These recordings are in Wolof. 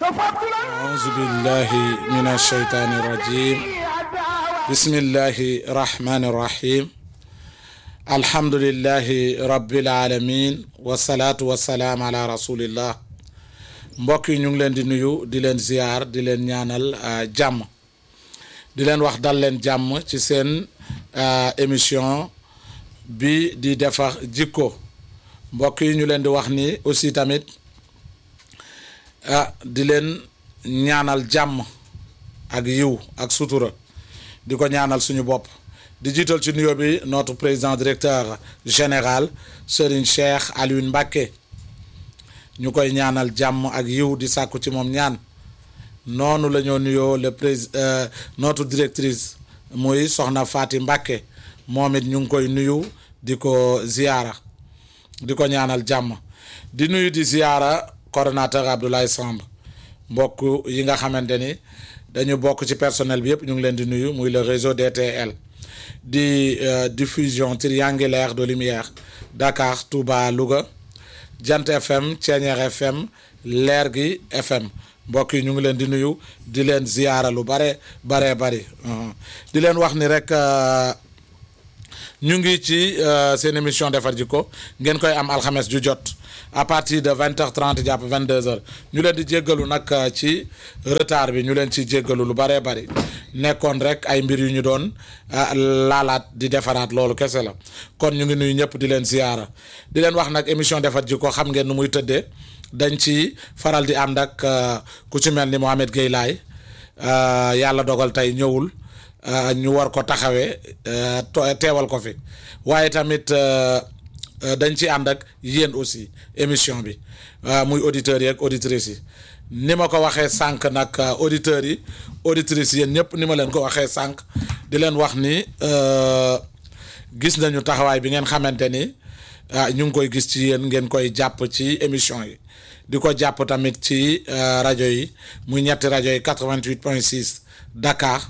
أعوذ بالله من الشيطان الرجيم بسم الله الرحمن الرحيم الحمد لله رب العالمين والصلاة والسلام على رسول الله mbokk yi ñu ngi leen di nuyu di leen ziar di leen ñaanal jàmm di leen wax dal leen jàmm ci seen émission bi di defar jikko mbokk yi ñu leen di wax ni aussi tamit ah di leen ñaanal jàmm ak yiw ak sutura di ko ñaanal suñu bopp di jiital ci nuyoo bi notre président directeur général Serigne Cheikh Alioune Mbacké ñu koy ñaanal jàmm ak yiw di sàkku ci moom ñaan noonu la ñoo nuyoo le prés notre directrice muy soxna Faati Mbacké moom it ñu ngi koy nuyu di ko ziyaara di ko ñaanal jàmm di nuyu di ziyaara coordonnateur Abdoulaye Samb mbokk yi nga xamante ni dañu bokk ci personnel bi yëpp ñu ngi leen di nuyu muy le réseau DTL di diffusion triangulaire de lumière Dakar Touba Louga Jant FM Thiéniere FM Leer gi FM mbokk yi ñu ngi leen di nuyu di leen ziyaara lu bare bare bari di leen wax ni rek ñu ngi ci seen émission defar jikko ngeen koy am alxames ju jot à partir de vingt heures trente jàpp vingt deux heures ñu leen di jéggalu nag ci retard bi ñu leen ci jéggalu lu baree bari nekkoon rek ay mbir yu ñu doon laalaat di defaraat loolu kese la kon ñu ngi nuyu ñëpp di leen ziyaara di leen wax nag émission defar jikko xam ngeen nu muy tëddee dañ ci faral di ànd ak ku ci mel ni Mohamed Gueye Laye yàlla dogal tey ñëwul ñu war ko taxawee teewal ko fi waaye tamit dañ ci ànd ak yéen aussi émission bi muy auditeurs yi ak auditrices yi ni ma ko waxee sànq nag auditeurs yi auditrices yéen ñëpp ni ma leen ko waxee sànq di leen wax ni gis nañu taxawaay bi ngeen xamante ni ñu ngi koy gis ci yéen ngeen koy jàpp ci émission yi di ko jàpp tamit ci rajo yi muy ñetti rajo yi 88 point 6 Dakar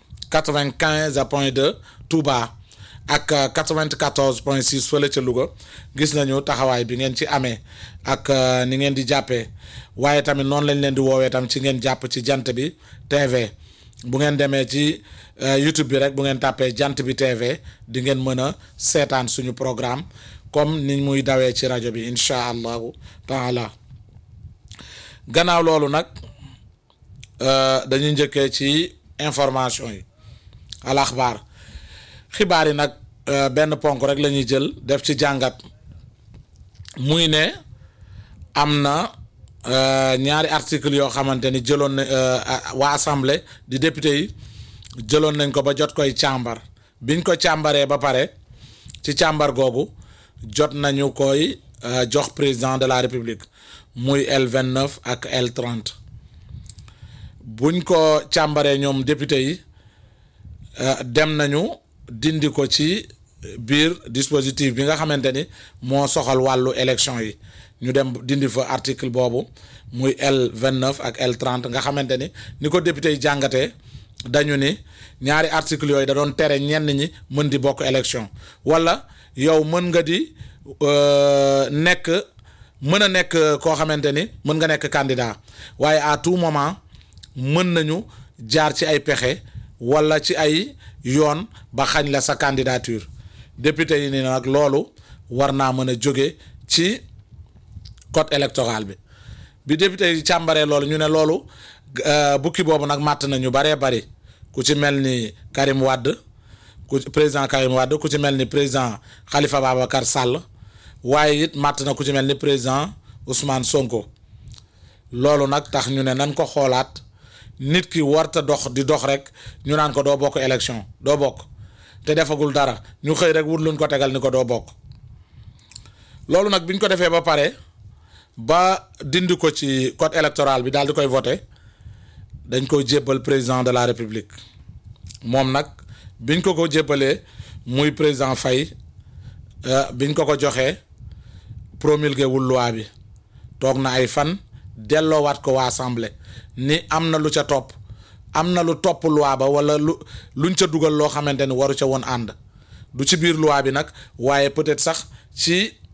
95 point 2 Touba ak 94 point 6 fële ca Louga gis nañu taxawaay bi ngeen ci amee ak ni ngeen di jàppee waaye tamit noonu lañ leen di woowee tam ci ngeen jàpp ci jant bi TV bu ngeen demee ci YouTube bi rek bu ngeen tàppee jant bi TV di ngeen mën a seetaan suñu programme comme ni muy dawee ci rajo bi incha allahu taala gannaaw loolu nag dañuy njëkkee ci information yi al axbaar xibaar yi nag benn ponk rek la ñuy jël def ci jàngat muy ne am na ñaari article yoo xamante ni jëloon na waa assemblée di député yi jëloon nañ ko ba jot koy càmbar biñ ko càmbaree ba pare ci càmbar googu jot nañu koy jox président de la république muy L29 ak L30 buñ ko càmbaree ñoom député yi dem nañu dindi ko ci biir dispositif bi nga xamante ni moo soxal wàllu élection yi ñu dem dindi fa article boobu muy L29 ak L30 nga xamante ni ni ko député yi jàngatee dañu ni ñaari article yooyu da doon tere ñenn ñi mën di bokk élection wala yow mën nga di nekk mën a nekk koo xamante ni mën nga nekk candidat waaye à tout moment mën nañu jaar ci ay pexe wala ci ay yoon ba xañ la sa candidature député yi ni nag loolu war naa mën a jóge ci code électoral bi bi député yi càmbaree loolu ñu ne loolu bukki boobu nag màtt na ñu baree bari ku ci mel ni Karim Wade ku président Karim Wade ku ci mel ni président Khalifa Babacar Sall waaye it màtt na ku ci mel ni président Ousmane Sonko loolu nag tax ñu ne nan ko xoolaat nit ki warta dox di dox rek ñu naan ko doo bokk élection doo bokk te defagul dara ñu xëy rek wut luñ ko tegal ni ko doo bokk loolu nag biñ ko defee ba pare ba dindi ko ci code électoral bi daal di koy voté dañ ko jébbal président de la république moom nag biñ ko ko jébbalee muy président Faye biñ ko ko joxee promulgué wul loi bi toog na ay fan delloowaat ko waa assemblée ni am na lu ca topp am na lu topp loi ba wala lu luñ ca dugal loo xamante ni waru ca woon ànd du ci biir loi bi nag waaye peut-être sax ci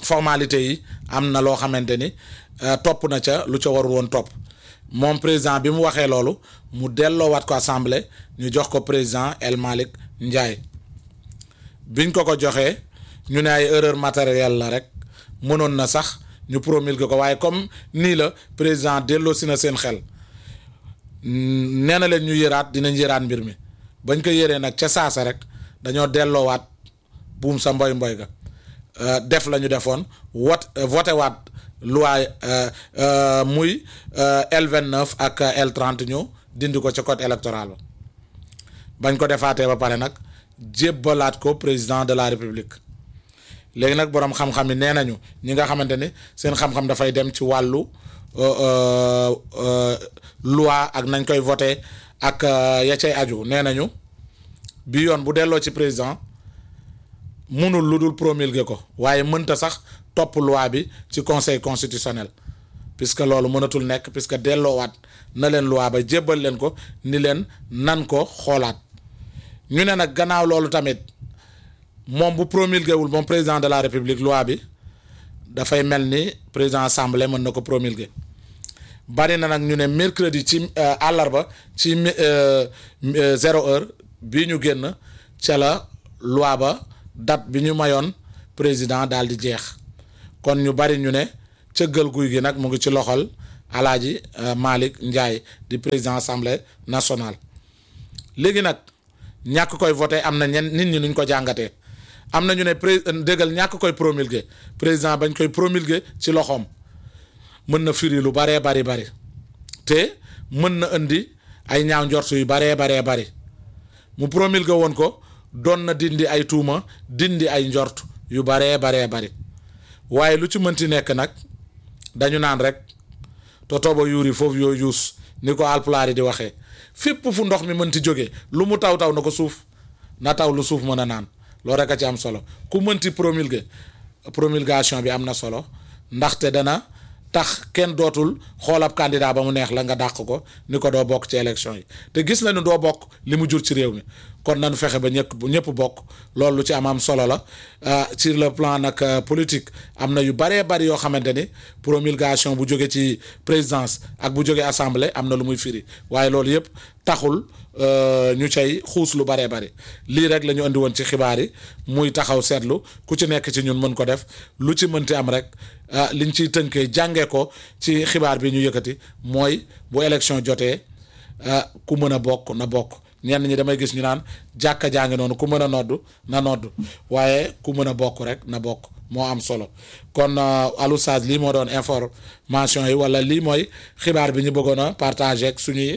formalité yi am na loo xamante ni topp na ca lu ca warul woon topp moom président bi mu waxee loolu mu delloowaat ko assemblée ñu jox ko président El Malick Ndiaye biñ ko ko joxee ñu ne ay erreur matérielle la rek mënoon na sax ñu promulguer ko waaye comme nii la président delloo si na seen xel nee na leen ñu yëraat dinañ yëraat mbir mi bañ ko yëree nag ca saasa rek dañoo delloowaat buum sa mboy mboy ga def la ñu defoon wot voté waat loi muy L29 ak L30 ñu dindi ko ca code électoral ba bañ ko defaatee ba pare nag jébbalaat ko président de la république léegi nag boroom xam-xam yi nee nañu ñi nga xamante ni seen xam-xam dafay dem ci wàllu loi ak nañ koy voté ak ya cay aju nee nañu bi yoon bu delloo ci président munul lu dul promulguer ko waaye mënta sax topp loi bi ci conseil constitutionnel puisque loolu mënatul nekk puisque delloowaat na leen loi ba jébbal leen ko ni leen nan ko xoolaat ñu ne nag gannaaw loolu tamit moom bu promulgué wul moom président de la république loi bi dafay mel ni président assemblée mën na ko promulguer bari na nag ñu ne mercredi ci àllarba ci zéro heure bii ñu génn ca la loi ba date bi ñu mayoon président daal di jeex kon ñu bari ñu ne cëggal guy gi nag mu ngi ci loxol alaaji Malick Ndiaye di président assemblée nationale léegi nag ñàkk koy voté am na ñen nit ñi nuñ ko jàngatee am na ñu ne pré déggal ñàkk koy promulguer président bañ koy promulguer ci loxoom mën na firi lu baree bari bari te mën na indi ay ñaaw njort yu baree baree bari mu promulguer woon ko doon na dindi ay tuuma dindi ay njort yu baree baree bari waaye lu ci mënti nekk nag dañu naan rek to tooba yuuri foofu yoo yuus ni ko alpulaar yi di waxee fépp fu ndox mi mënti jóge lu mu taw taw na ko suuf na taw lu suuf mën a naan loolu rek a ci am solo ku mënti promulguer promulgation bi am na solo ndaxte dana tax kenn dootul xoolab candidat ba mu neex la nga dàq ko ni ko doo bokk ci élection yi te gis nañu doo bokk li mu jur ci réew mi kon nañu fexe ba ñëpp ñëpp bokk loolu lu ci am am solo la sur le plan nag politique am na yu baree bari yoo xamante ni promulgation bu jóge ci présidence ak bu jóge assemblée am na lu muy firi waaye loolu yëpp taxul ñu cay xuus lu baree bari lii rek la ñu andi woon ci xibaar yi muy taxaw seetlu ku ci nekk ci ñun mën ko def lu ci mënti am rek liñ ciy tënkee jàngee ko ci xibaar bi ñu yëkkati mooy bu élection jotee ku mën a bokk na bokk ñenn ñi damay gis ñu naan jàkka jàngi noonu ku mën a noddu na noddu waaye ku mën a bokk rek na bokk moo am solo kon Alou Saz lii moo doon information yi wala lii mooy xibaar bi ñu bëggoon a partager ak suñuy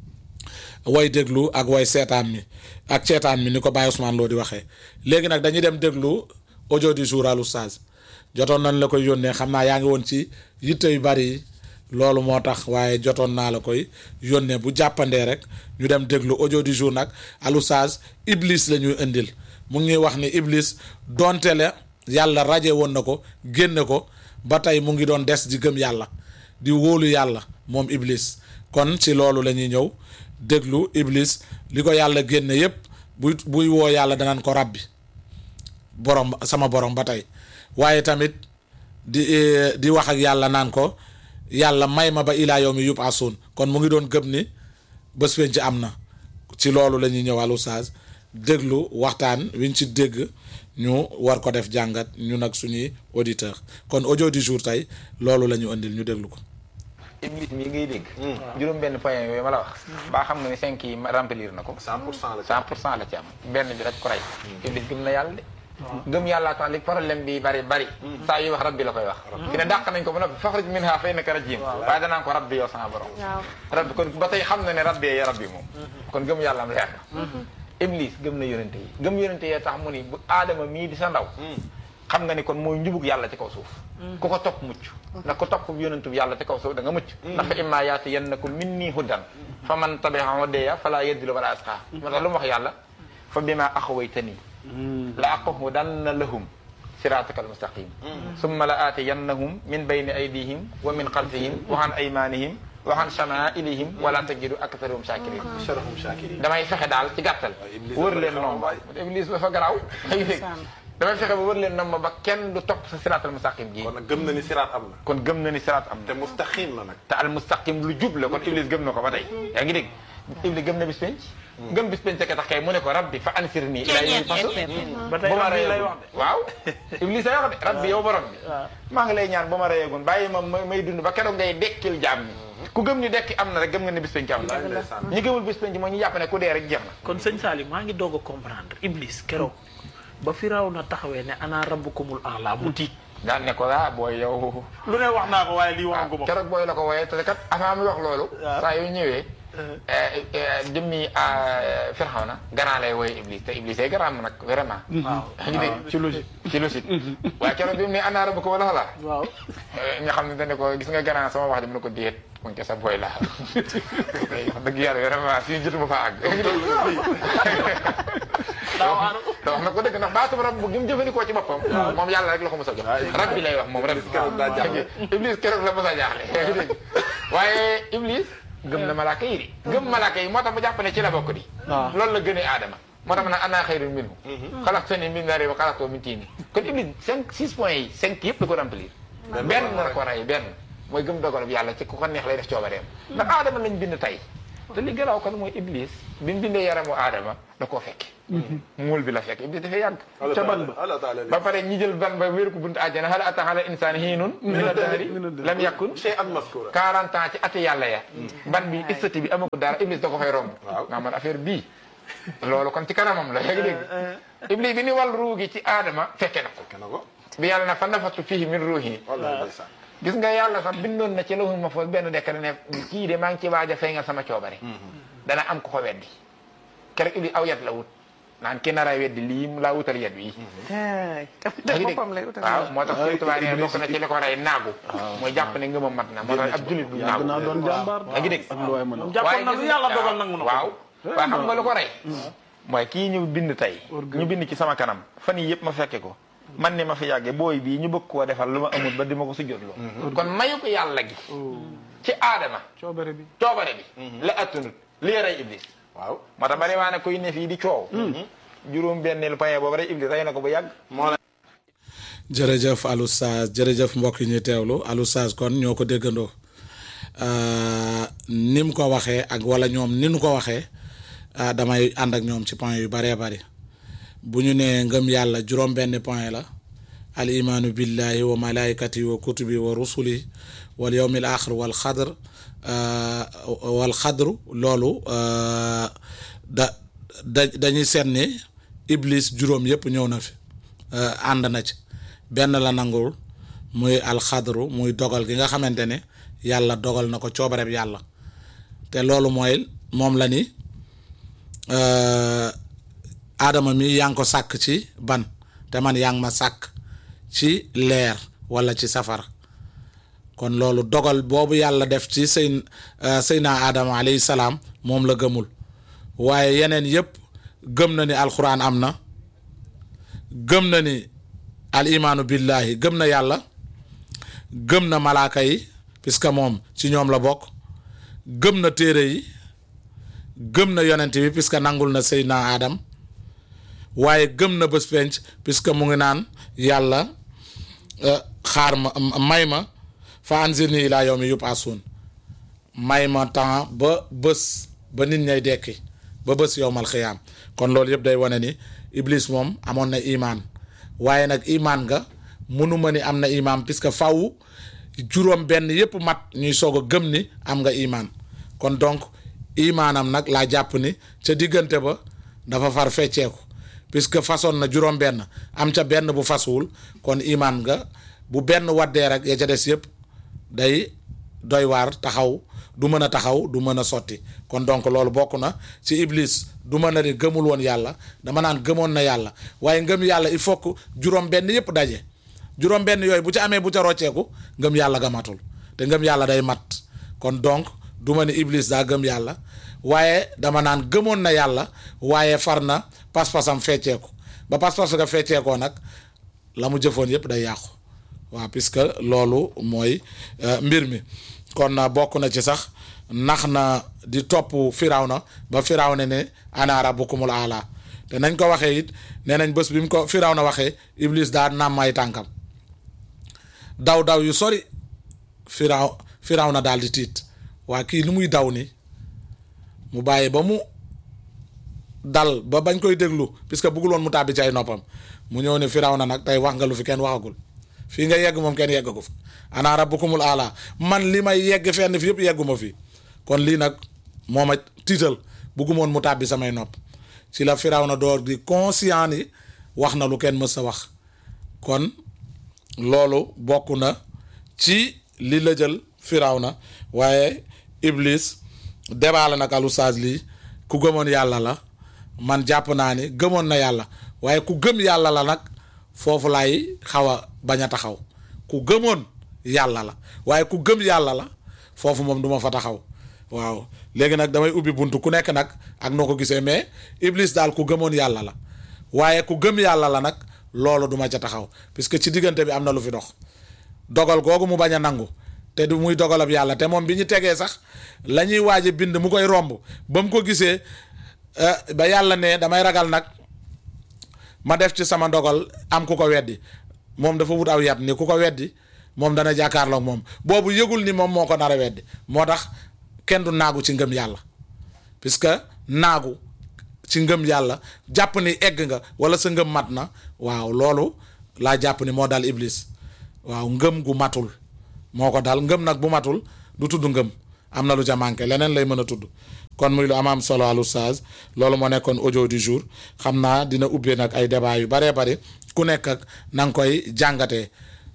way déglu ak way seetaan mi ak seetaan mi ni ko Baye Ousmane Lo di waxee léegi nag dañuy dem déglu audio du jour Alou Saz jotoon nañ la koy yónnee xam naa yaa ngi woon ci yitte yu bari yi loolu moo tax waaye jotoon naa la koy yónnee bu jàppandee rek ñu dem déglu audio du jour nag Alou Saz Iblis la ñuy indil mu ngi wax ni Iblis donte la yàlla raje woon na ko génne ko ba tey mu ngi doon des di gëm yàlla di wóolu yàlla moom Iblis kon ci loolu la ñuy ñëw déglu Iblis li ko yàlla génne yépp buy buy woo yàlla danaan ko rabbi borom sama borom ba tey waaye tamit di di wax ak yàlla naan ko yàlla may ma ba ilaa yow mi yub asun kon mu ngi doon gëm ni bés penc ci am na ci loolu la ñuy ñëw Alou Saz déglu waxtaan wiñ ci dégg ñu war ko def jàngat ñu nag suñuy auditeur kon audio du jour tey loolu la ñu indil ñu déglu ko Iblis mii ngay dégg juróom benn point yooyu ma la wax baa xam nga ni cinq yi remplir na ko cent pour cent la cent pour cent la ci am benn bi rek ko rey Iblis gëm na yàlla de gëm yàllaa tax li problème bi bari bari saa yuy wax rabbi la koy wax fi ne dàq nañ ko ba noppi faxrij minha fa innaka rajim waaye danaan ko rabbi yow sama borom rabbi kon ba tey xam na ne rabbi ya rabbi moom kon gëm yàlla am leer na Iblis gëm na yonente yi gëm yonente yi tax mu ni bu aadama mii di sa ndaw xam nga ni kon mooy njubug yàlla ci kaw suuf ku ko topp mucc ndax ko topp yonentu yàlla ci kaw suuf da nga mucc ndax fa imma yaati yannakum minni hudan fa man tabi'a hudaya fala yadillu wala asqa moo tax lu mu wax yàlla fa bima axawaytani la aqudanna lahum siraataka almustaqim summa la aatiyannahum min bayni aydihim wa min xalfihim wa an aymanihim wa an shamaa'ilihim wala tajidu aktharahum shakirin sharahum shakirin damay fexe daal ci gàttal wër leen noonu iblis dafa garaaw ay dégg damay fexe ba wër leen nam ma ba kenn du topp sa siraatal mustaqim ji kon nag gëm na ni siraat am na kon gëm na ni siraat am te na mustaqim la nag te al mustaqim lu jub la kon iblis gëm na ko ba tey yaa ngi dégg iblis gëm na bis penc gëm bis penc ka tax kay mu ne ko rabbi fa ansir nii ila yawmi fasl ba tey ba ma am lii lay reyeegun wax de waaw iblis ay wax de rabbi yow borom bi maa ngi lay ñaan ba ma reyeegun bàyyi ma ma- may dund ba keroog ngay dekkil jaam ñi ku gëm ni dekki am na rek gëm nga ni bis penc am na ñi gëmul bis penc mooy ñu jàpp ne ku dee rek jeex na kon sëñ Salim maa ngi doog a comprendre Iblis keroog ba firaw na taxawee ne ana rabbukumul a'la mu tiit daan ne ko ah booy yow lu ne wax naa ko waaye lii waaw waxagu ma ko keroog booy la ko wooyee te kat avant mi wax loolu saa yu ñëwee jëmmi Firawna gannaaw lay wooyee Iblis te Iblis ay garaam nag vraiment waaw yaa ngi dégg ci logique ci logique waaye keroog bi mu ne ana rabbuka wala xalaa waaw nga xam ne dañ ne ko gis nga gannaaw sama wax ji mu ne ko déet mu ngi ca sa booy laa wax dëgg yàlla vraiment fii jotuma fa àgg daaw aanu te wax na ko dëgg ndax baatu rab bu gi mu jëfandikoo ci boppam moom yàlla rek la ko mos a jox rab bi lay wax moom rab keroog daa jaaxle. iblis keroog la mos a jaaxle yaa ngi dégg waaye iblis gëm na malaaka yi di gëm malaaka yi moo tax mu jàpp ne ci la bokk di waaw. loolu la gënee aadama moo tax mu naan ana xayrun minhu xalaqtanii min naarin wa xalaqtahu min tiin kon iblis cinq six points yi cinq yëpp da ko remplir benn la ko rey benn mooy gëm dogal bi yàlla ci ku ko neex lay def coobareem ndax aadama lañ bind tey te li garaaw kon mooy iblis bi mu bindee yaramu aadama da koo fekke muul bi la fekk iblis dafay yàgg ca ban ba Allah taala ba pare ñi jël ban ba wéeru ko buntu àjjana hal ata ala insani hiinun mina daari lam yakun shay'an maskura 40 ans ci ati yàlla ya ban bi istati bi amagu dara iblis da ko fay romb Waaw. nga man affaire bii loolu kon ci kanamam la yaa ngi dégg iblis bi ni wàll ruugi ci aadama fekke na ko kenn ko bi yàlla na fa nafatu fihi min ruuhi wallahi ndeysaan gis nga yàlla sax bindoon na ci lawhul mahfuus benn décret ne kii de maa ngi ci waaj a feeñal sama coobare dana am ko ko weddi keroog iblis aw yet la wut naan ki nar a weddi lii mu laa wutal yet wi yaa ngi dégg waaw moo tax suñu tubaab nee bokk na ci li ko rey naagu mooy jàpp ne ngëmam mat na moo tax ab julit bu yàgg naa naagu doon jàmbaar yaa ngi dégg ak lu waay mën a moom jàppoon na lu yàlla dogal nangu na ko waaw waaye xam nga lu ko rey mooy kii ñu bind tey ñu bind ci sama kanam fan yi yëpp ma fekke ko man ni ma fi yàgge booy bii ñu bëgg koo defal lu ma amul ba di ma ko sujjóotloo kon mayu ko yàlla gi ci aadama coobare bi coobare bi la attunut lii rey iblis waaw moo tax bari waa ne kuy ne fii di coow juróom benneelu paye boobu rek iblis rey na ko bu yàgg jërëjëf Aloustaaz jërëjëf mbokk yi ñuy teewlu Aloustaaz kon ñoo ko déggandoo Euh, ni mu ko waxee ak wala ñoom ni nu ko waxee ah, damay ànd ak ñoom ci point yu baree bari bu ñu nee ngëm yàlla juróom-benn point la al imaanu billahi wa malaikati wa kutubi wa rusuli wal yawmil axir wal xadr euh, wal xadru loolu euh, da da dañuy seet ni iblis juróom yépp ñëw na fi euh, ànd na ci benn la nangul muy alxadru muy dogal gi nga xamante ne yàlla dogal na ko coobareb yàlla te loolu mooy moom la ni euh, aadama mi yaa ngi ko sàkk ci ban te man yaa ngi ma sàkk ci leer wala ci safara kon loolu dogal boobu yàlla def ci sëy sëyna aadama alayhi salaam moom la gëmul waaye yeneen yépp gëm na ni alxuraan am na gëm na ni al imaanu billahi gëm na yàlla gëm na malaaka yi puisque moom ci ñoom la bokk gëm na téere yi gëm na yonent bi puisque nangul na Seydina Adam waaye gëm na bés penc puisque mu ngi naan yàlla euh, xaar ma may ma fa anzirni ilaa yawmi yub'asun may ma temps ba bés ba nit ñay dekki ba bés yowmal xiyaam kon loolu yëpp day wane ni Iblis moom amoon na imaan waaye nag imaan nga mënuma ni am na imaan puisque faw juróom benn yëpp mat ñuy soog a gëm ni am nga imaan kon donc imaanam nag laa jàpp ni ca diggante ba dafa far fecceeku puisque façon na juróom benn am ca benn bu fasuwul kon imaan nga bu benn waddee rek ya ca des yëpp day doy waar taxaw du mën a taxaw du mën a sotti kon donc loolu bokk na ci iblis du mën a ni gëmul woon yàlla dama naan gëmoon na yàlla waaye ngëm yàlla il faut que juróom benn yëpp daje juróom benn yooyu bu ci amee bu ca rocceeku ngëm yàlla ga matul te ngëm yàlla day mat kon donc du ma ni iblis daa gëm yàlla waaye dama naan gëmoon na yàlla waaye far na pas-pasam fecceeku ba pas-pas ga fecceekoo nag la mu jëfoon yëpp day yàqu waaw puisque loolu mooy mbir mi kon bokk na ci sax nax na di topp Firawna ba Firawna ne ana rabbukumul aala te nañ ko waxee it nee nañ bés bi mu ko firaw na waxee iblis daa nàmm ay tànkam daw daw yu sori firaw firaw na daal di tiit waa kii lu muy daw ni mu bàyyi ba mu dal ba bañ koy déglu puisque bëggul woon mu tàbbi ci ay noppam mu ñëw ne firaw na nag tey wax nga lu fi kenn waxagul fii nga yegg moom kenn yeggagu fi ana rabbukumul ala man li may yegg fenn fi yëpp yegguma fi kon lii nag moo ma tiital bëggumoon mu tàbbi samay nopp ci la firaw na door di conscient ni wax na lu kenn mës a wax kon loolu bokk na ci li la jël firaw na waaye iblis débat la nag alustaas lii ku gëmoon yàlla la man jàpp naa ni gëmoon na yàlla waaye ku gëm yàlla la nag foofu laay xaw a bañ a taxaw ku gëmoon yàlla la waaye ku gëm yàlla la foofu moom duma fa taxaw waaw léegi nag damay ubbi buntu ku nekk nag ak noo ko gisee mais iblis daal ku gëmoon yàlla la waaye ku gëm yàlla la nag loolu duma ca taxaw puisque ci diggante bi am na lu fi dox dogal googu mu bañ a nangu te du muy dogalab yàlla te moom bi ñu tegee sax la ñuy waaj a bind mu koy romb ba mu ko gisee ba yàlla ne damay ragal nag ma def ci sama ndogal am ku ko weddi moom dafa wut aw yat ni ku ko weddi moom dana jàkkaarloog moom boobu yëgul ni moom moo ko nar a weddi moo tax kenn du naagu ci ngëm yàlla puisque naagu ci ngëm yàlla jàpp ni egg nga wala sa ngëm mat na waaw loolu laa jàpp ni moo dal iblis waaw ngëm gu matul moo ko dal ngëm nag bu matul du tudd ngëm am na lu ca manqué leneen lay mën a tudd kon muy lu am am solo al oustaz loolu moo nekkoon audio du jour xam naa dina ubbee nag ay débat yu baree bari ku nekk ak na nga koy jàngatee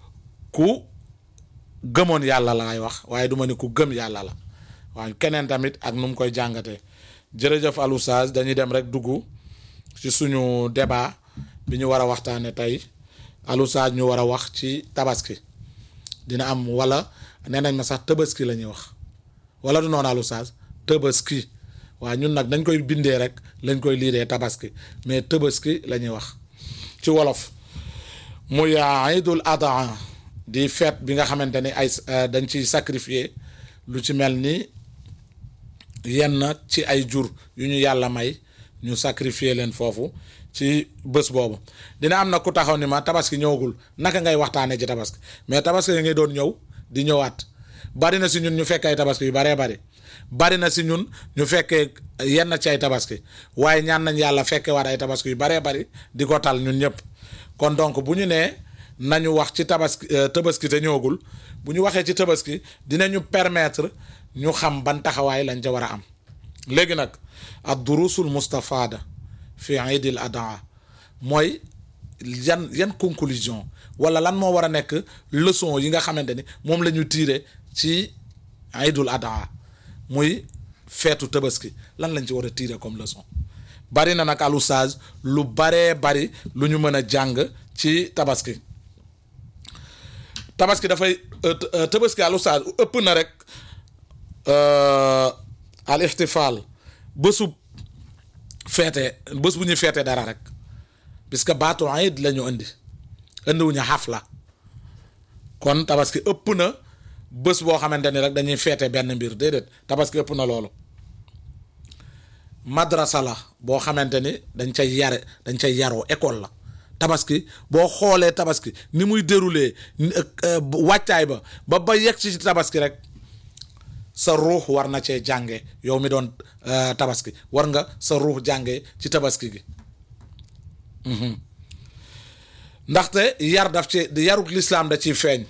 ku gëmoon yàlla laay wax waaye du ma ni ku gëm yàlla la waaye keneen tamit ak nu mu koy jàngatee jërëjëf al oustaz dañuy dem rek dugg ci suñu débat bi ñu war a waxtaane tey al oustaz ñu war a wax ci tabaski dina am wala nee nañ ma sax tabaski la ñuy wax wala du noonu al oustaz tabaski waaw ñun nag dañ koy bindee rek lañ koy liiree tabaski mais tabaski la ñuy wax ci wolof muy Aïdul Adha di fête bi nga xamante ni ay dañ ciy sacrifier lu ci mel ni yenn ci ay jur yu ñu yàlla may ñu sacrifier leen foofu ci bés boobu dina am na ku taxaw ni ma tabaski ñëwagul naka ngay waxtaanee ci tabaski mais tabaski yi ngay doon ñëw di ñëwaat bari na si ñun ñu fekk ay tabaski yu baree bari bari na si ñun ñu fekkee yenn ci ay tabaski waaye ñaan nañ yàlla fekke waat ay tabaski yu baree bari di ko tal ñun ñëpp kon donc bu ñu nee nañu wax ci tabaski tabaski te ñëwagul bu ñu waxee ci tabaski dinañu permettre ñu xam ban taxawaay lañ ca war a am léegi nag ad durusul mustafada fi iidil adha mooy yan yan conclusion wala lan moo war a nekk leçon yi nga xamante ni moom la ñu tiire ci iidul adha muy feetu tabaski lan lañ ci war a tiire comme leçon bari na nag al oustaz lu baree bari lu ñu mën a jàng ci tabaski tabaski dafay tabaski al oustaz ëpp na rek al ixtifaal bésu feete bés bu ñuy feete dara rek puisque baatu iid la ñu indi indiwuñu xafla kon tabaski ëpp na bés boo xamante ni rek dañuy feete benn mbir déedéet tabaski ëpp na loolu madrasa la boo xamante ni dañ cay yare dañ cay yaroo école la tabaski boo xoolee tabaski ni muy déroulé wàccaay ba ba ba yegg ci tabaski rek sa ruux war na cee jànge yow mi doon tabaski war nga sa ruux jànge ci tabaski gi ndaxte yar daf ci yaruk lislaam da ciy feeñ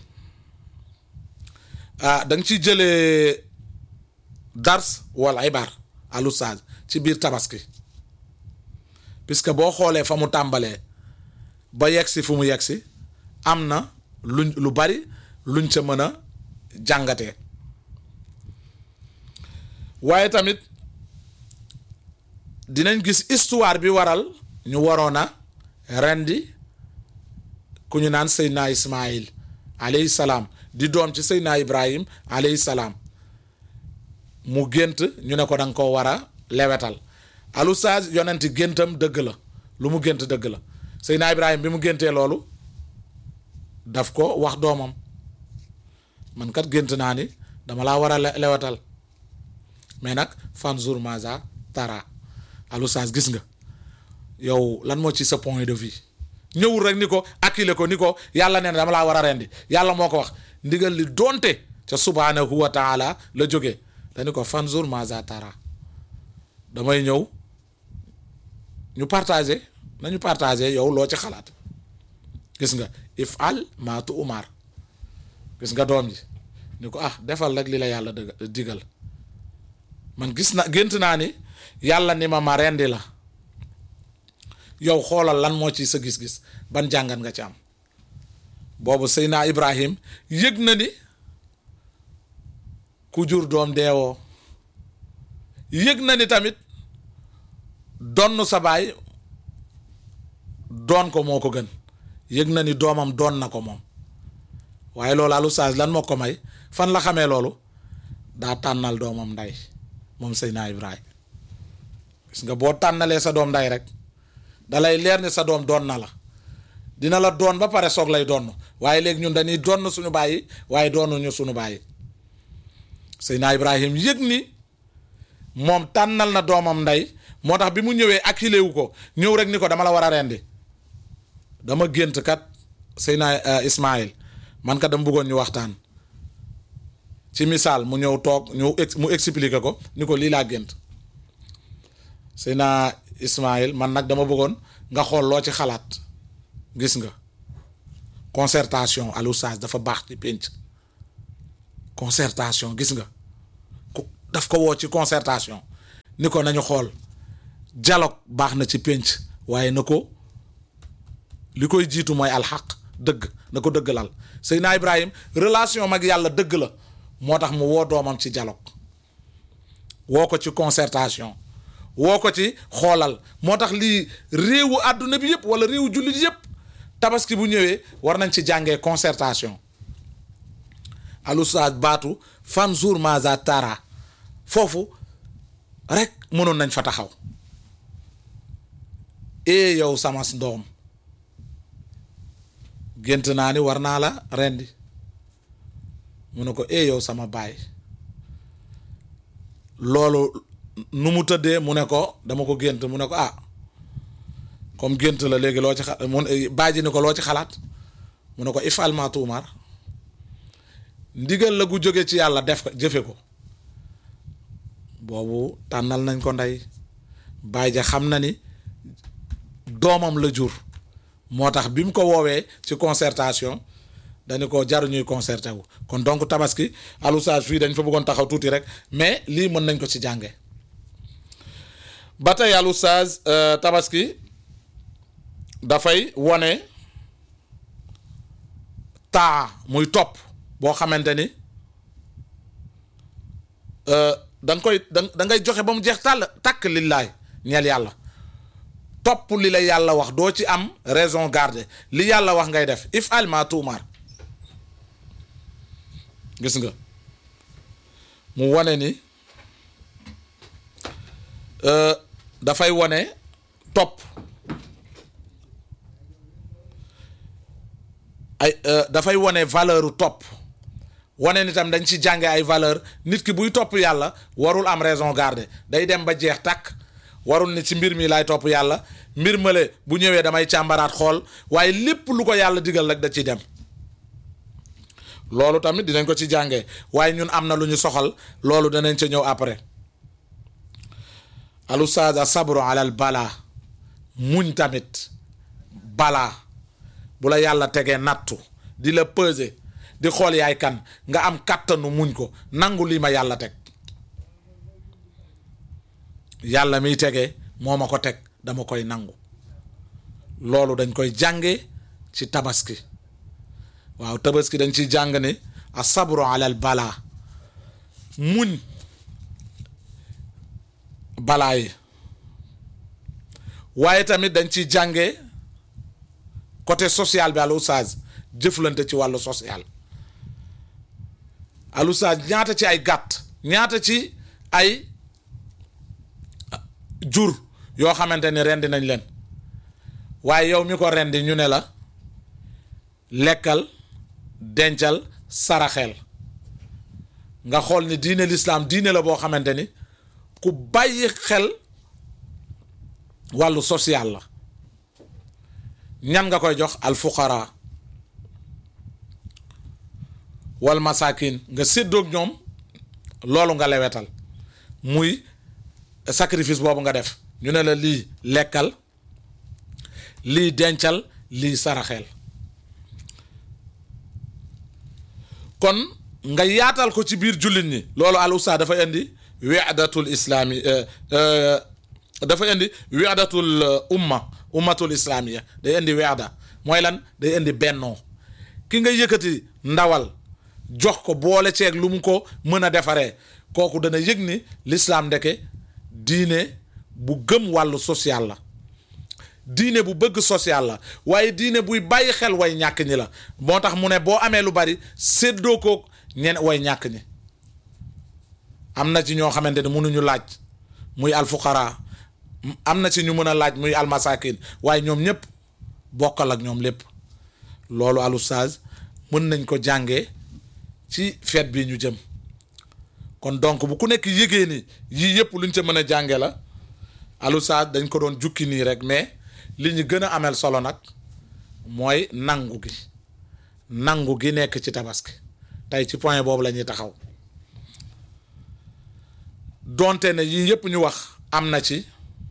ah da nga ciy jëlee dars wala ibar alusage ci biir tabaski puisque boo xoolee fa mu tàmbalee ba yegsi fu mu yegsi am na luñ lu bari luñ ca mën a jàngatee waaye tamit dinañ gis histoire bi waral ñu waroon a rendi ku ñu naan Seydina Ismaïl alayhi salaam di doom ci Seydina Ibrahim alayhi salaam mu gént ñu ne ko da nga koo war a lewetal alustaaz yonenti géntam dëgg la lu mu gént dëgg la Seydina Ibrahim bi mu géntee loolu daf ko wax doomam man kat gént naa ni dama laa war a lewetal mais nag fanzur maza tara alustaaz gis nga yow lan moo ci sa point de vue ñëwul rek ni ko akkile ko ni ko yàlla nee na dama laa war a rendi yàlla moo ko wax ndigal li doonte ca subhanahu wa taala la jógee dañu ko fanzur maza tara damay ñëw ñu partagé nañu partagé yow loo ci xalaat gis nga if al maatu umar gis nga doom ji ni ko ah defal rek li la yàlla dëgg digal man gis na gént naa ni yàlla ni ma ma rendi la yow xoolal lan moo ci sa gis-gis ban jàngat nga ci am boobu Seydina Ibrahim yëg na ni ku jur doom deewoo yëg na ni tamit donn sa baay doon ko moo ko gën yëg na ni doomam doon na ko moom waaye loolu alu saag lan moo ko may fan la xamee loolu daa tànnal doomam nday moom Seydina Ibrahim gis nga boo tànnalee sa doom nday rek dalay leer ni sa doom doon na la dina la doon ba pare soog lay doon waaye léegi ñun dañuy doon suñu bàyyi waaye doonuñu suñu bàyyi Seydina Ibrahim yëg ni moom tànnal na doomam ndey moo tax bi mu ñëwee akilé wu ko ñëw rek ni ko dama la war a rendi dama gént kat Seydina Ismaïl man kat dama bëggoon ñu waxtaan ci misaal mu ñëw toog ñu mu expliquer ko ni ko lii laa gént Seydina Ismaïl man nag dama bëggoon nga xool loo ci xalaat gis nga concertation al oustaz dafa baax ci pénc concertation gis nga ku daf ko woo ci concertation ni ko nañu xool dialogue baax na ci pénc waaye na ko li koy jiitu mooy alxaq dëgg na ko dëgg lal Seydina Ibrahim relation mag yàlla dëgg la moo tax mu woo doomam ci dialogue woo ko ci concertation woo ko ci xoolal moo tax lii réewu àdduna bi yëpp wala réewu jullit yëpp tabaski bu ñëwee war nañ ci jàngee concertation alustaaz baatu fanzur maza tara foofu rek mënoon nañ fa taxaw ee yow sama ndoom gént naa ni war naa la rendi mu ne ko ee yow sama baay loolu nu mu tëddee mu ne ko dama ko gént mu ne ko ah comme gént la léegi loo ci xa mu bàyyi ni ko loo ci xalaat mu ne ko ifal ma tuumar ndigal la gu jóge ci yàlla def ko jëfe ko boobu tànnal nañ ko ndey bàyyi ja xam na ni doomam la jur moo tax bi mu ko woowee ci concertation dañu ko jaru ñuy concerté wu kon donc tabaski alusage fii dañ fa bëggoon taxaw tuuti rek mais lii mën nañ ko ci jànge ba tey alusage tabaski dafay wone taa muy topp boo xamante ni da nga koy da ngay joxe ba mu jeex tàll takk lillaay ñeel yàlla topp li la yàlla wax doo ci am raison garder li yàlla wax ngay def if al ma tuumar gis nga mu wane ni dafay wane topp ay dafay wane valeur topp wane ni tam dañ ci jànge ay valeur nit ki buy topp yàlla warul am raison garder day dem ba jeex tàkk warul ni ci mbir mi laay topp yàlla mbir male bu ñëwee damay càmbaraat xool waaye lépp lu ko yàlla digal rek da ciy dem loolu tamit dinañ ko ci jàngee waaye ñun am na lu ñu soxal loolu danañ ca ñëw après alustaaz a sabru alal balaa muñ tamit balaa bu la yàlla tegee nattu di la peser di xool yaay kan nga am kàttanu muñ ko nangu lii ma yàlla teg yàlla miy tegee moo ma ko teg dama koy nangu loolu dañ koy jànge ci tabaski waaw tabaski dañ ciy jàng ni a sabru alal balaa muñ balaa yi waaye tamit dañ ciy jànge côté social bi al oustaz jëflante ci wàllu social al oustaz ñaata ci ay gàtt ñaata ci ay jur yoo xamante ni rendi nañ leen waaye yow mi ko rendi ñu ne la lekkal dencal saraxel nga xool ni diine lislaam diine la boo xamante ni ku bàyyi xel wàllu social la ñan nga koy jox al fuqara wal masakin nga séddoog ñoom loolu nga lewetal muy sacrifice boobu nga def ñu ne la lii lekkal lii dencal lii saraxeel kon nga yaatal ko ci biir jullit ñi loolu al ustaad dafa indi wi'datul islaami dafa indi wi'datul umma ummatul islaamiya day indi wi'da mooy lan day indi bennoo ki nga yëkkati ndawal jox ko boole ceeg lu mu ko mën a defaree kooku dana yëg ni lislaam ndeke diine bu gëm wàllu social la diine bu bëgg social la waaye diine buy bàyyi xel way ñàkk ñi la moo tax mu ne boo amee lu bari séddoo ko ñen way ñàkk ñi am na ci ñoo xamante ne mënuñu laaj muy alfuqara am na ci ñu mën a laaj muy almasakin waaye ñoom ñëpp bokkal ak ñoom lépp loolu al ustaaz mën nañ ko jàngee ci feet bi ñu jëm kon donc bu ku nekk yëgee ni yii yëpp luñ ca mën a jànge la al ustaaz dañ ko doon jukki nii rek mais li ñu gën a amel solo nag mooy nangu gi nangu gi nekk ci tabaski tey ci point boobu la ñuy taxaw donte ne yii yëpp ñu wax am na ci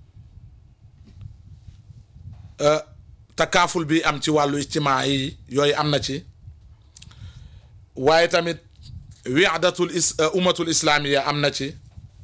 takaaful bi am ci wàllu ijtimaa yi yooyu am na ci waaye tamit wi'datul is ummatul islaamiya am na ci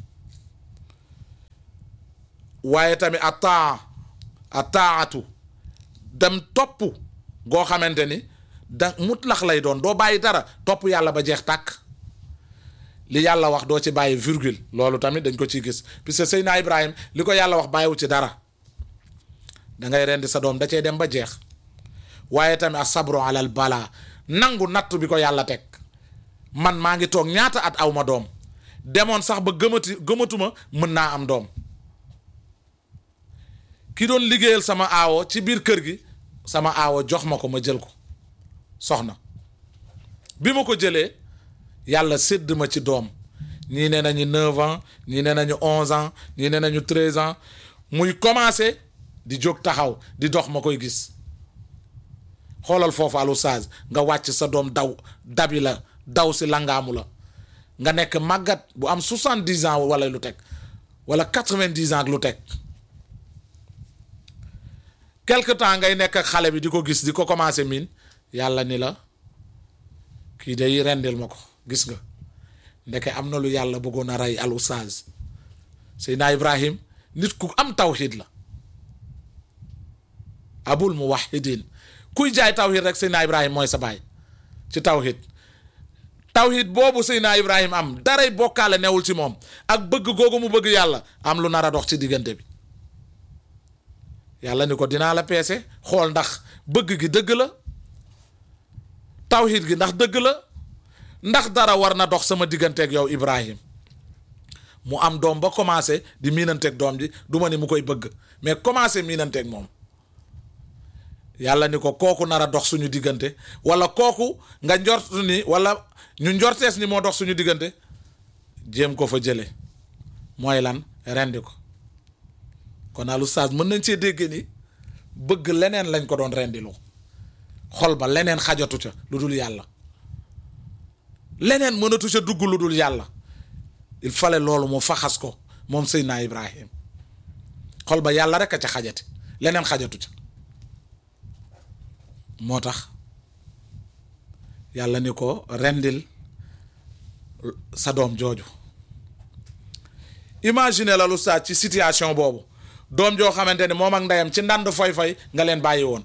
waaye tamit a taa a taatu dem topp goo xamante ni da mutlax lay doon doo bàyyi dara topp yàlla ba jeex tàkk li yàlla wax doo ci bàyyi virgule loolu tamit dañ ko ciy gis puisque Seydina Ibrahim li ko yàlla wax bàyyiwu ci dara da ngay rendi sa doom da cee dem ba jeex waaye tamit a sabru alal balaa nangu natt bi ko yàlla teg man maa ngi toog ñaata at aw ma doom demoon sax ba gëmati gëmatuma mën naa am doom ki doon liggéeyal sama aawo ci biir kër gi sama aawo jox ma ko ma jël ko soxna bi ma ko jëlee yàlla sédd ma ci doom ñii ne nañu neuf ans ñii ne nañu onze ans ñii ne nañu treize ans muy commencé di jóg taxaw di dox ma koy gis xoolal foofu alu sage nga wàcc sa doom daw dabi la daw si langaamu la nga nekk màggat bu am soixante dix ans wala lu teg wala quatre vingt dix ans ak lu teg quelque temps ngay nekk ak xale bi di ko gis di ko commencé miin yàlla ni la kii day rendil ma ko gis nga ndeke am na lu yàlla bëggoon a rey al ustaaz Seydina Ibrahim nit ku am tawxid la abul muwahidin kuy jaay tawxid rek Seydina Ibrahim mooy sa baay ci tawxid tawxid boobu Seydina Ibrahim am daray bokkaale newul ci moom ak bëgg googu mu bëgg yàlla am lu nar a dox ci diggante bi yàlla ni ko dinaa la peese xool ndax bëgg gi dëgg la tawxid gi ndax dëgg la ndax dara war na dox sama digganteeg yow Ibrahim mu am doom ba commencé di miinanteeg doom ji du ma ni mu koy bëgg mais commencé miinanteeg moom yàlla ni ko kooku nar a dox suñu diggante wala kooku nga njort ni wala ñu njortees ni moo dox suñu diggante jéem ko fa jële mooy lan rendi ko kon al ustaas mën nañ cee dégg ni bëgg leneen lañ ko doon rendilu xol ba leneen xajatu ca lu dul yàlla leneen mënatu ca dugg lu dul yàlla il fallait loolu mu faxas ko moom Seydina Ibrahim xol ba yàlla rek a ca xajati leneen xajatu ca moo tax yàlla ni ko rendil sa doom jooju imagine la lu saa ci situation boobu doom joo xamante ne moom ak ndeyam ci ndànd foy-foy nga leen bàyyi woon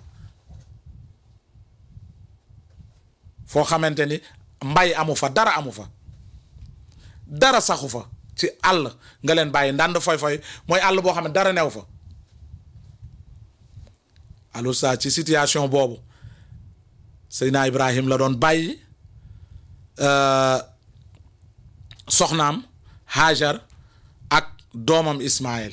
foo xamante ni mbay amu fa dara amu fa dara saxu fa ci àll nga leen bàyyi ndànd foy-foy mooy àll boo xam ne dara new fa alors ça ci situation boobu Seydina Ibrahim la doon bàyyi soxnaam Hajar ak doomam Ismaël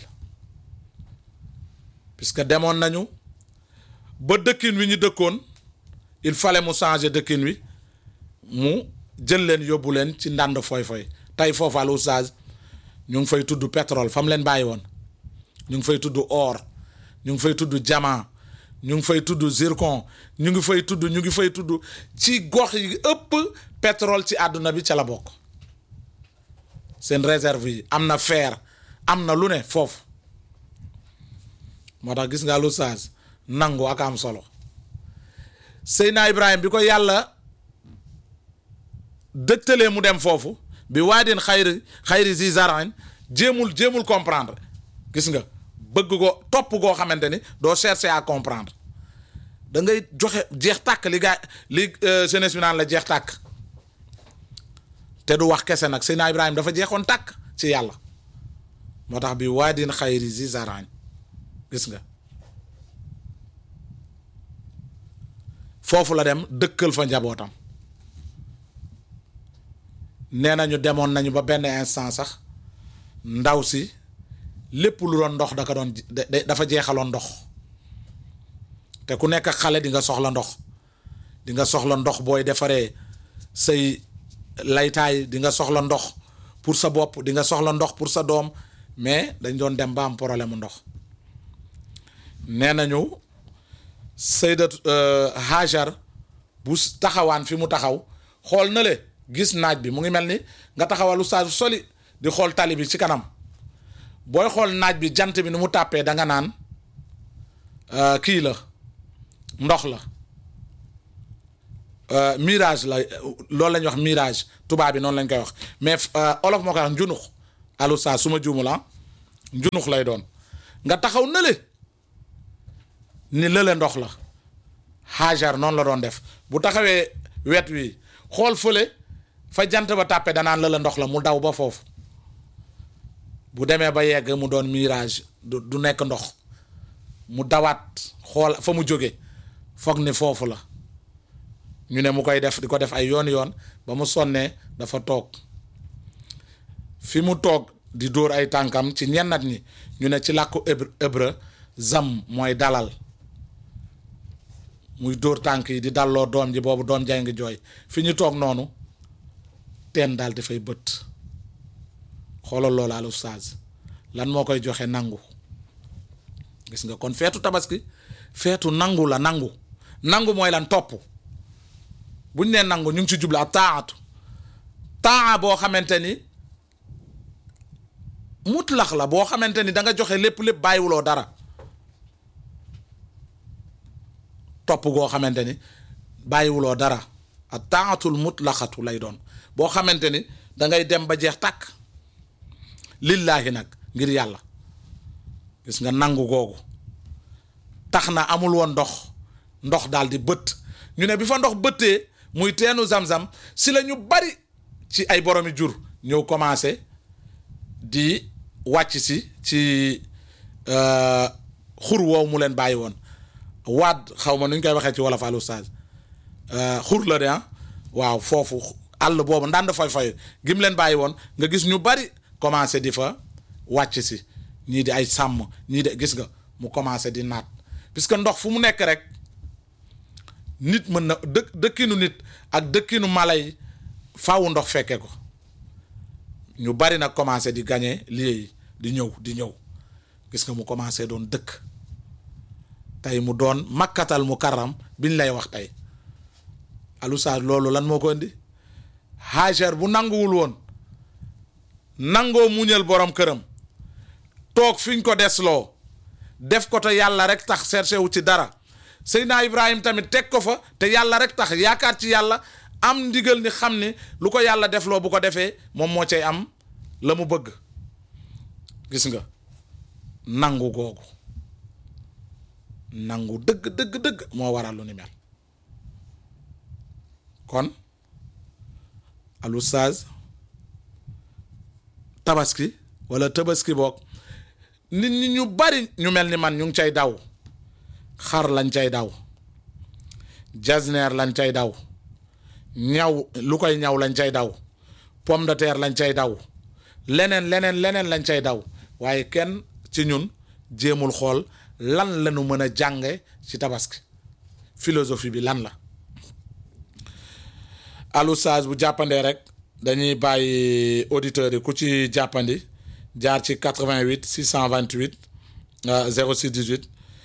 puisque demoon nañu ba dëkkin wi ñu dëkkoon il fallait mu changer dëkkin wi mu jël leen yóbbu leen ci ndànd foy-foy tey foofu al oustaz ñu ngi fay tudd pétrole fa mu leen bàyyi woon ñu ngi fay tudd or ñu ngi fay tudd diamant ñu ngi fay tudd zircon ñu ngi fay tudd ñu ngi fay tudd ci gox yi ëpp pétrole ci àdduna bi ca la bokk seen réserve yi am na fer am na lu ne foofu moo tax gis nga lu saas nangu ak am solo Seydina Ibrahima bi ko yàlla dëgtalee mu dem foofu bi waadin xayri xayri zi zarain jéemul jéemul comprendre gis nga bëgg ko topp goo xamante ni doo chercher à comprendre da ngay joxe jeex tàkk li gaa li jeunesse bi naan la jeex tàkk te du wax kese nag Seydina Ibrahima dafa jeexoon tàkk ci yàlla moo tax bi waadin xayri zi zarain gis nga foofu la dem dëkkal fa njabootam nee nañu demoon nañu ba benn instant sax ndaw si lépp lu doon ndox da ko doon dafa jeexaloon ndox te ku nekk xale di nga soxla ndox di nga soxla ndox booy defaree say laytaay di nga soxla ndox pour sa bopp di nga soxla ndox pour sa doom mais dañ doon dem ba am problème mu ndox nee nañu saydat hajar bu taxawaan fi mu taxaw xool na le gis naaj bi mu ngi mel ni nga taxawalu saa soli di xool tali bi ci kanam booy xool naaj bi jant bi ni mu tàppee da nga naan kii la ndox la mirage la loolu la ñuy wax mirage tubaab bi noonu lañ koy wax mais olof moo koy wax njunux alu saa su ma juumu la njunux lay doon nga taxaw na le ni lële ndox la Hajar noonu la doon def bu taxawee wet wi xool fële fa jant ba tàppe danaan lële ndox la mu daw ba foofu bu demee ba yegg mu doon mirage du du nekk ndox mu dawaat xool fa mu jóge foog ni foofu la ñu ne mu koy def di ko def ay yoon yoon ba mu sonnee dafa toog fi mu toog di dóor ay tànkam ci ñennat ñi ñu ne ci làkku hébreu zam mooy dalal muy dóor tànk yi di dalloo doom ji boobu doom jay ngi jooy fi ñu toog noonu teen daal dafay bët xoolal loolu al ustaaz lan moo koy joxe nangu gis nga kon feetu tabaski feetu nangu la nangu nangu mooy lan topp buñ nee nangu ñu ngi ci jublu ak taatu taa boo xamante ni mutlax la boo xamante ni da nga joxe lépp lépp bàyyiwuloo dara topp goo xamante ni bàyyiwuloo dara ak taatul mutlaxatu lay doon boo xamante ni da ngay dem ba jeex tàkk lillaahi nag ngir yàlla gis nga nangu googu tax na amul woon ndox ndox daal di bët ñu ne bi fa ndox bëttee muy teenu zam-zam si la ñu bari ci ay boromi jur ñëw commencé di wàcc si ci xur woowu mu leen bàyyi woon waad xaw ma nu ñu koy waxee ci wolof al ustaaz xur la de ah waaw foofu àll boobu ndànd fay fay gim leen bàyyi woon nga gis ñu bari commencé di fa wàcc si ñii di ay sàmm ñii de gis nga mu commencé di naat puisque ndox fu mu nekk rek nit mën na dëkk dëkkinu nit ak dëkkinu mala yi faawu ndox fekke ko ñu bari nag commencé di gagné lieu yi di ñëw di ñëw gis nga mu commencé doon dëkk tey mu doon makkatal mu karam biñ lay wax tey alusa loolu lan moo ko indi Hajar bu nanguwul woon nangoo muñal borom këram toog fiñ ko desloo def ko te yàlla rek tax cherché wu ci dara Seydina Ibrahim tamit teg ko fa te yàlla rek tax yaakaar ci yàlla am ndigal ni xam ni lu ko yàlla defloo bu ko defee moom moo cay am la mu bëgg gis nga nangu googu nangu dëgg dëgg dëgg moo waral lu ni mel kon al ustaaz tabaski wala tabaski boog nit ñi ñu bari ñu mel ni man ñu ngi cay daw xar lañ cay daw jasneer lañ cay daw ñaw lu koy ñaw lañ cay daw pomme de terre lañ cay daw leneen leneen leneen lañ cay daw waaye kenn ci ñun jéemul xool lan lañu mën a jànge ci tabaski philosophie bi lan la alusage bu jàppandee rek dañuy bàyyi auditeurs yi ku ci jàppandi jaar ci 88 628 06 18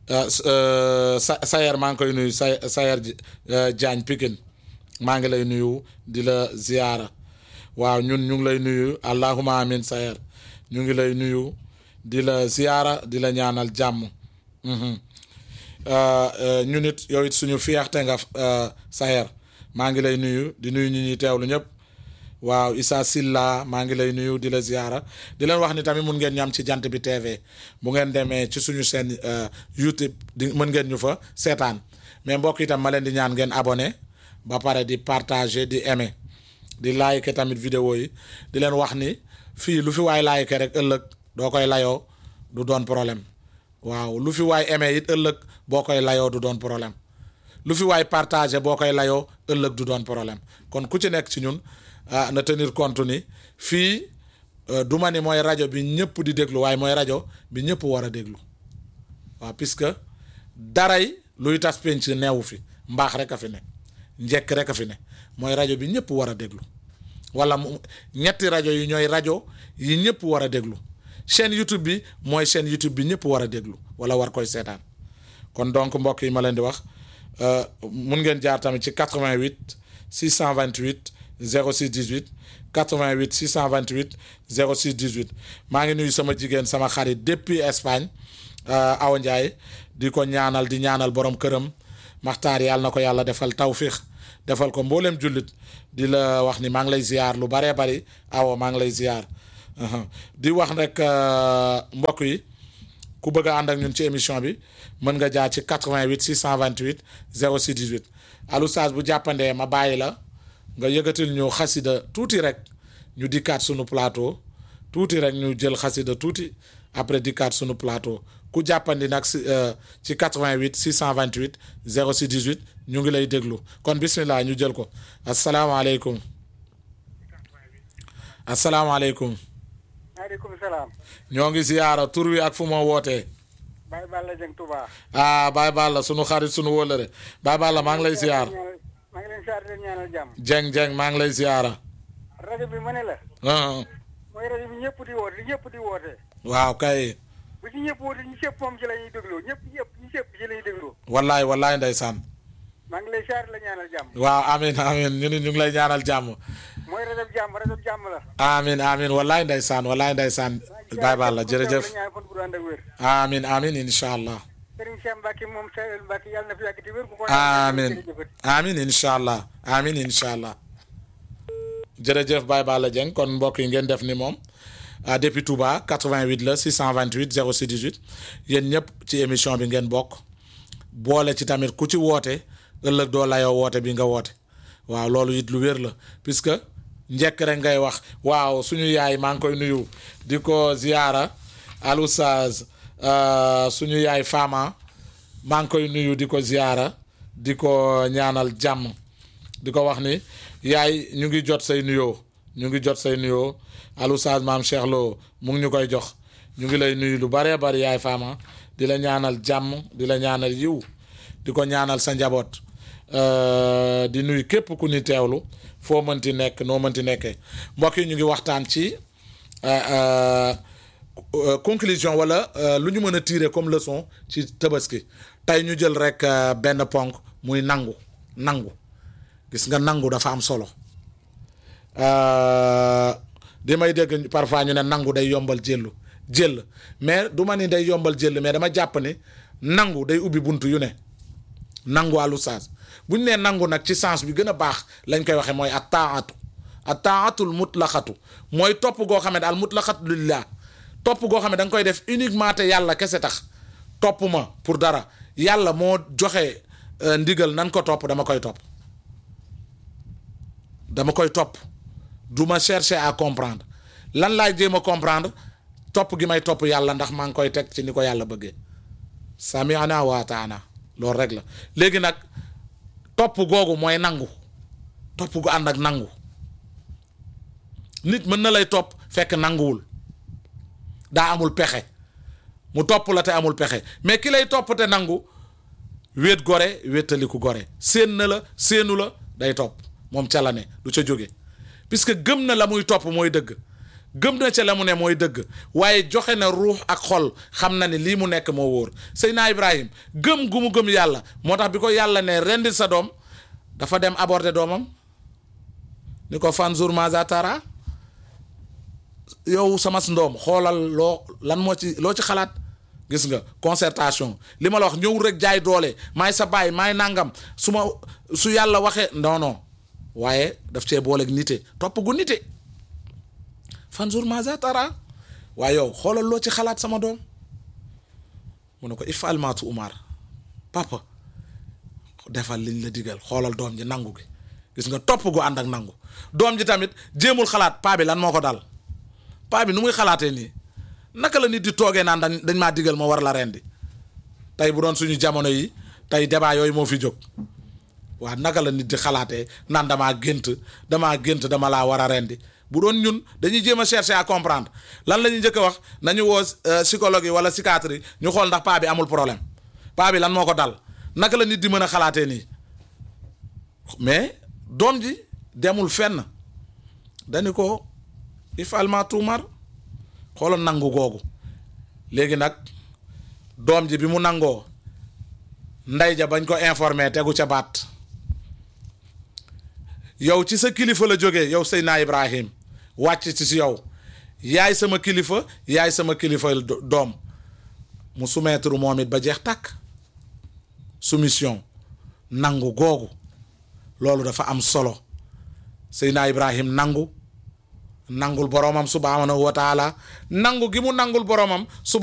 ah, s- euh, sa Sayer maa ngi koy nuyu Say Sayer Ji- euh, Diagne Pikine maa ngi lay nuyu di la ziyaara waaw ñun ñu ngi lay nuyu allahuma amin Sayer ñu ngi lay nuyu di la ziyaara di la ñaanal jàmm Mhm. Euh, euh, ñun it yow it suñu fierté nga euh, Sayer maa ngi lay nuyu di nuyu ñi ñuy teewlu ñëpp waaw Issa Silla maa ngi lay nuyu di la ziyaara di leen wax ni tamit mun ngeen ñam ci jant bi TV bu ngeen demee ci suñu seen euh, YouTube di mën ngeen ñu fa seetaan mais mbokk itam ma leen di ñaan ngeen abonné ba pare di partager di aimer di like tamit vidéo yi di leen wax ni fii lu fi waay like rek ëllëg doo koy layoo du doon problème waaw lu fi waay aimé it ëllëg boo koy layoo du doon problème lu fi waay partagé boo koy layoo ëllëg du doon problème kon ku ci nekk ci ñun ah na tenir compte ni fii euh, du ma ni mooy rajo bi ñëpp di déglu waaye mooy rajo bi ñëpp war a déglu waaw puisque daray luy tas penc neewu fi mbaax rek a fi ne njekk rek a fi ne mooy rajo bi ñëpp war a déglu wala mu ñetti rajo yi ñooy rajo yi ñëpp war a déglu chaîne YouTube bi mooy chaîne YouTube bi ñëpp war a déglu wala war koy seetaan kon donc mbokk yi ma leen di wax euh, mun ngeen jaar tamit ci 88 628 06 18 88 628 06 18 maa ngi nuyu sama jigéen sama xarit depuis Espagne euh, Awa Ndiaye di ko ñaanal di ñaanal borom këram maxtaar yàlla na ko yàlla defal tawfiix defal ko mboolem jullit di la wax ni maa ngi lay ziar lu baree bari awo maa ngi lay ziar Uhum. di wax rek euh, mbokk yi ku bëgg a ànd ak ñun ci émission bi mën nga jaar ci 88 628 06 18 Alou Saz bu jàppandee ma bàyyi la nga yëgatil ñu xasida tuuti rek ñu dikkaat sunu plateau tuuti rek ñu jël xasida tuuti après dikkaat sunu plateau ku jàppandi nag si euh, ci 88 628 06 18 ñu ngi lay déglu kon bismillah ñu jël ko asalaamaaleykum asalaamaaleykum maaleykum salaam. ñoo ngi ziyaara tur wi ak fu ma wootee Baye Balla Dieng Touba. ah Baye Balla sunu xarit sunu wóllëre Baye Balla maa ngi lay ziyaar maa ngi leen siyaar di leen ñaanal jàmm. jeng jeng maa ngi lay ziyaara rajo bi ma ne la. ah, mooy rajo bi ñëpp di woote li ñëpp di woote. waaw kay bu ci ñëpp woote ñi ñëpp moom ci la ñuy dégloo ñëpp ñëpp ñi ñëpp ci la ñuy dégloo. wallaay wallaay ndeysaan maa ngi lay siyaar di la ñaanal jàmm. waaw amin amin ñu ni ñu ngi lay ñaanal jàmm mooy rajo bi jàmm rajo bi jàmm la. amin amin wallaay ndeysaan wallaay ndeysaan Baye Balla jërëjëf ñaan fan bu ànd ak wér. amin amin incha allah Serigne Cheikh Mbacke moom Seydou Mbacke yàlla na fi yàgg di wér. bu ko amin jërëjëf. amin incha allah amin incha allah jërëjëf Baye Balla Dieng kon mbokk yi ngeen def ni moom ah depuis Touba 88 la 628 06 18 yéen ñëpp ci émission bi ngeen bokk boole ci tamit ku ci woote ëllëg doo layoo woote bi nga woote waaw loolu it lu wér la puisque njëkk rek ngay wax waaw suñu yaay maa ngi koy nuyu di ko ziyaara al oustaz euh, suñu yaay Fama maa ngi koy nuyu di ko ziyaara di ko ñaanal jàmm di ko wax ni yaay ñu ngi jot say nuyoo ñu ngi jot say nuyoo al oustaz maam Cheikh Lo mu ngi ñu koy jox ñu ngi lay nuyu lu baree bari yaay Fama di la ñaanal jàmm di la ñaanal yiw di ko ñaanal sa njaboot Euh, di nuyu képp ku ni teewlu foo mënti nekk noo mënti nekkee mbokk yi ñu ngi waxtaan ci euh, euh, euh, conclusion wala euh, lu ñu mën a tirer comme leçon ci tabaski tey ñu jël rek euh, benn ponk muy nangu nangu gis nga nangu dafa am solo Euh, di may dégg parfois ñu ne nangu day yombal jëllu jël mais du ma ni day yombal jël mais dama jàpp ni nangu day ubbi buntu yu ne nangu àllu saas bu ñu nee nangu nag ci sens bi gën a baax lañ koy waxee mooy at taatu at taatul mutlaqatu mooy topp goo xam ne daal mutlaqatu lillah topp goo xam ne da nga koy def uniquement te yàlla kese tax topp ma pour dara yàlla moo joxe euh, ndigal nan ko topp dama koy topp dama koy topp du ma chercher à comprendre lan laay jéem a comprendre topp gi may topp yàlla ndax maa ngi koy teg ci ni ko yàlla bëggee sami'na wa ataana loolu rek la léegi nag topp googu mooy nangu topp gu ànd ak nangu nit mën na lay topp fekk nanguwul daa amul pexe mu topp la te amul pexe mais ki lay topp te nangu wéet gore wéetaliku gore séen na la séenu la day topp moom ca la ne du ca jóge puisque gëm na la muy topp mooy dëgg gëm na ca la mu ne mooy dëgg waaye joxe na ruux ak xol xam na ni lii mu nekk moo wóor Seydina Ibrahim gëm gu mu gëm yàlla moo tax bi ko yàlla ne rendil sa doom dafa dem aborder doomam ni ko fanzur maza tara yow sama ndoom xoolal loo lan moo ci loo ci xalaat gis nga concertation li ma la wax ñëwul rek jaay doole maay sa baay maay nangam su ma su yàlla waxee non non waaye daf cee booleeg nite topp gu nite fanzur maza tara waaye yow xoolal loo ci xalaat sama doom mu ne ko ifal maatu Umar papa defal liñ la digal xoolal doom ji nangu gi gis nga topp gu ànd ak nangu doom ji tamit jéemul xalaat paa bi lan moo ko dal paa bi nu muy xalaatee nii naka la nit di toogee naan dañ dañ maa digal ma war la rendi tey bu doon suñu jamono yi tey débat yooyu moo fi jóg waa naka la nit di xalaatee naan damaa gént damaa gént dama laa war a rendi bu doon ñun dañuy jéem a chercher à comprendre lan la ñuy njëkk a wax nañu woo psychologue yi wala psychiatre yi ñu xool ndax paa bi amul problème paa bi lan moo ko dal naka la nit di mën a xalaatee nii mais doom ji demul fenn dañu ko ifalma tuumar xoolal nangu googu léegi nag doom ji bi mu nangoo ndey ja bañ ko informé tegu ca baat yow ci sa kilifa la jógee yow Seydina Ibrahim wàcc ci si yow yaay sama kilifa yaay sama kilifa doom mu soumettre moom it ba jeex tàkk soumission nangu googu loolu dafa am solo Seydina Ibrahim nangu nangul boromam subhanahu wa taala nangu gi mu nangul boromam suba